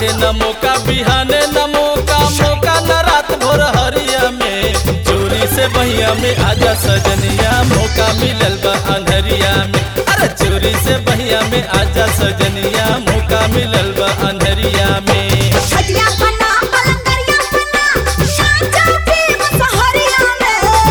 बाटे न मौका बिहाने न मौका मौका न रात भोर हरिया में चोरी से बहिया में आजा सजनिया मौका मिलल बा अंधरिया में अरे चोरी से बहिया में आजा सजनिया मौका मिलल बा अंधरिया में छटिया बना पलंगरिया बना साचा पे मुसहरिया में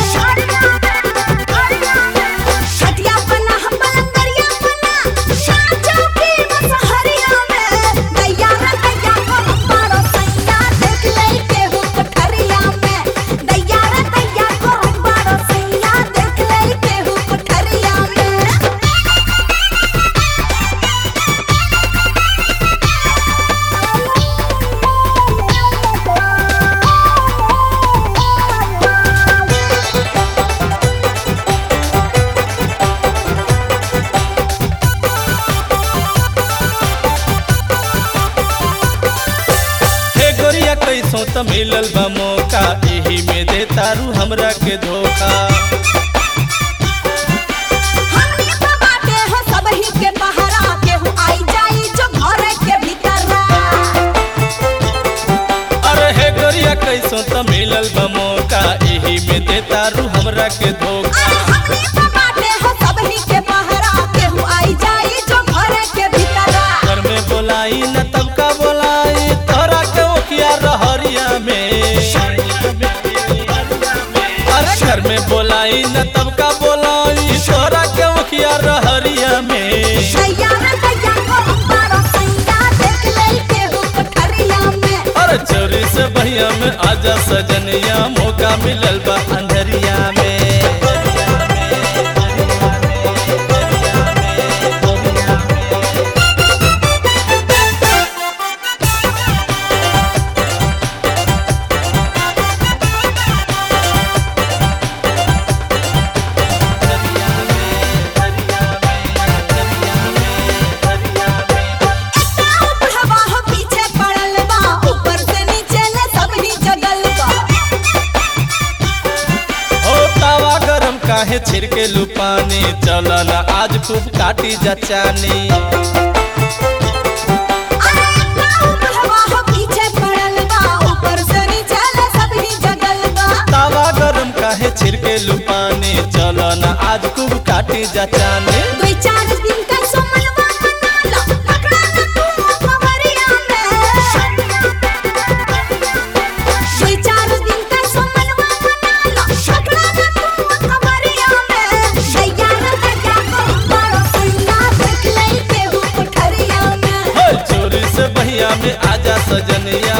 छटिया बना पलंगरिया बना साचा पे मुसहरिया में दैया रे दैया को हमारो सैया देख ले के हो कोठरिया में दैया रे दैया को हमारो सैया देख ले के हो कोठरिया में हे गोरिया कैसो त मिलल बा मौका एही में दे तारू हमरा के धोखा हमनी तो बाटे हो सबही के पहरा केहू आई जाई जो घर के भीतर अरे हे गोरिया कैसो त मिलल बा मौका एही में दे तारू हमरा के धोखा हमनी तो बाटे हो सबही के पहरा केहू आई जाई जो घर के भीतर घर में बोलाई न तब का बोलाई तोरा के ओखिया रहरिया में अरे घर में बोलाई न तब का बोलाई तोरा के ओखिया रहरिया में दैया रे दैया को हमारा सैया देख ले केहू कोठरिया में अरे चोरी से बहिया में आजा सजनिया मौका मिलल बा अंधरिया में हवा हो पीछे पड़ल बा ऊपर से नीचे ले सबही जगल बा ओ तावा गरम काहे छिड़के लुपानी चला ना आज खूब काटी जचानी अरे हवा हो पीछे पड़ल बा ऊपर से नीचे ले सबही जगल बा तावा गरम काहे छिड़के लुपानी चला ना आज खूब काटी जचानी दुई चार दिन का सोमलवा मना लो पकड़ा ना तू खबरिया में दुई चार दिन का सोमलवा मना लो पकड़ा ना तू खबरिया में दैया रे दैया को बड़ो सैया देख ले के हो कोठरिया में हो चोरी से बहिया में आजा सजनिया